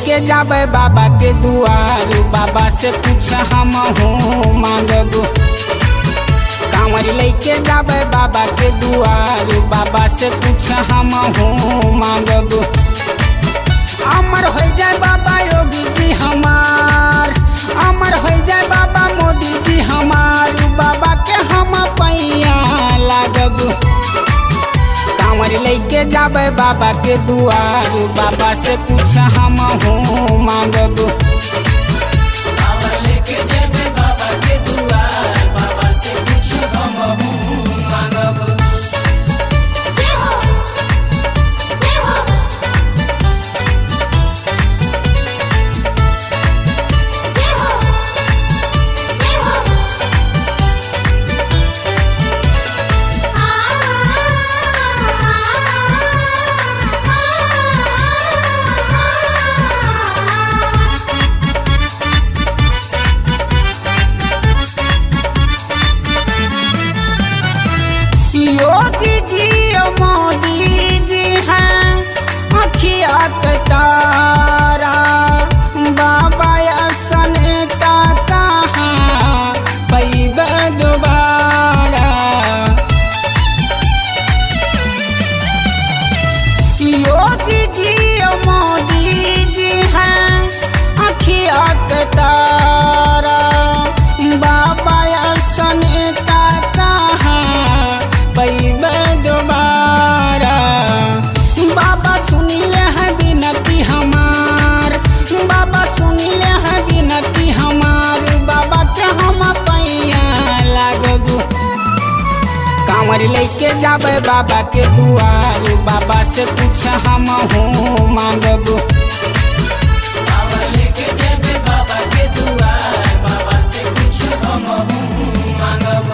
लेके जाबे बाबा के दुआर बाबा से कुछ हम हूँ मांगब कांवर लेके जाबे बाबा के दुआर बाबा से कुछ हम हूँ मांगब अमर हो जाए बाबा योगी जी हमार अमर हो जाए बाबा मोदी जी हमार बाबा के हम पैया लागब कांवर लेके जाबे बाबा के दुआर बाबा से कुछ हम हूँ मांगब कांवर लेके जेबे बाबा के दुआर बाबा से कुछ हम मांगब जय हो जय हो जय हो जय हो योगी जी और मोदी जी हैं अखिया के तारा बाबा असन का कहाँ पैब दोबारा योगी जी और मोदी जी हैं अखिया के तारा बाबा असन का कहाँ पैब दोबारा बाबा सुनिए है विनती हमार बाबा सुनिए है विनती हमार बाबा के हम पैया लागब कांवर लेके जाबे बाबा के दुआर बाबा से कुछ हम हूँ मांगब कांवर लेके जेबे बाबा के दुआर बाबा से कुछ हम मांगब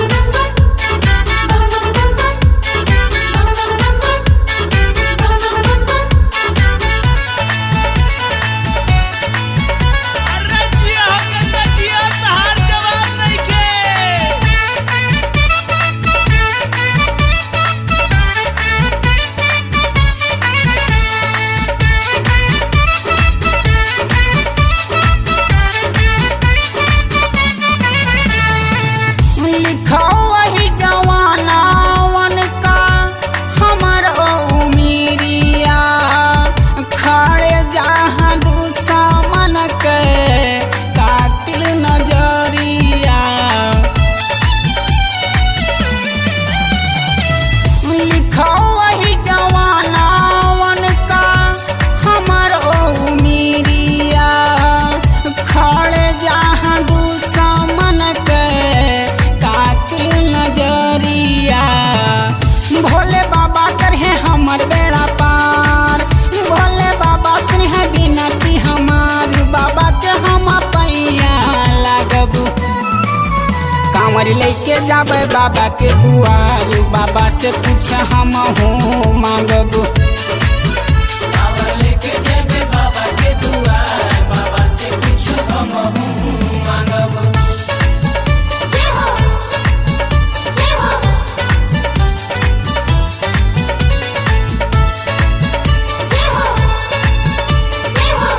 अरे जिया हो गंगा जिया तहार जवाब नइखे लिखो वही जवानावन का हमर उमीरिया खड़े जहाँ दुश्मन के कातिल नजरिया लिखो वही जवानावन का हमर उमीरिया खड़े जहाँ दुश्मन के कातिल नजरिया भोले बाबा करहे हमर बेड़ा पार भोले बाबा सुनह बिनती हमार बाबा के हम पैया लागब कांवर लेके जाबे बाबा के दुआर बाबा से कुछ हम हूँ मांगब कांवर लेके जेबे बाबा के दुआर बाबा से कुछ हम मांगब जय हो जय हो जय हो जय हो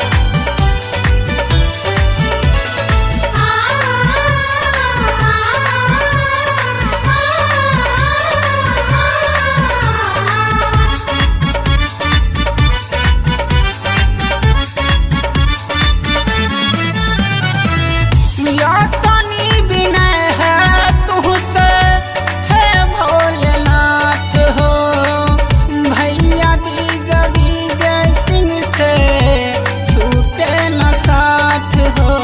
या तनी विनय है तुहसे है भोलेनाथ हो भैया दिगरी जय सिंह से छूटे न साथ हो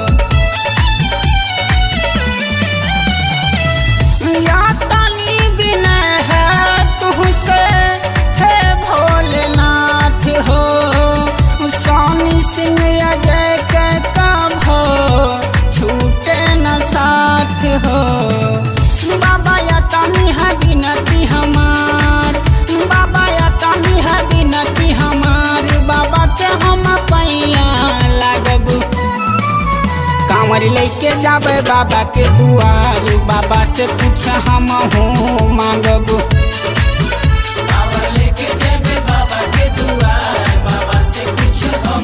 या तनी विनय है तुहसे है भोलेनाथ हो स्वामी सिंह अजय के कब हो छूटे न साथ हो बाबा या तनी है विनती हमार बाबा या तनी है विनती हमार बाबा के हम पैया लागब कांवर लेके जाबे बाबा के दुआर बाबा से कुछ हम हूँ मांगब कांवर लेके जेबे बाबा के दुआर बाबा से कुछ हम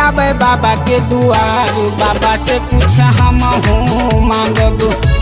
जाबे बाबा के दुआर बाबा से कुछ हम मांगब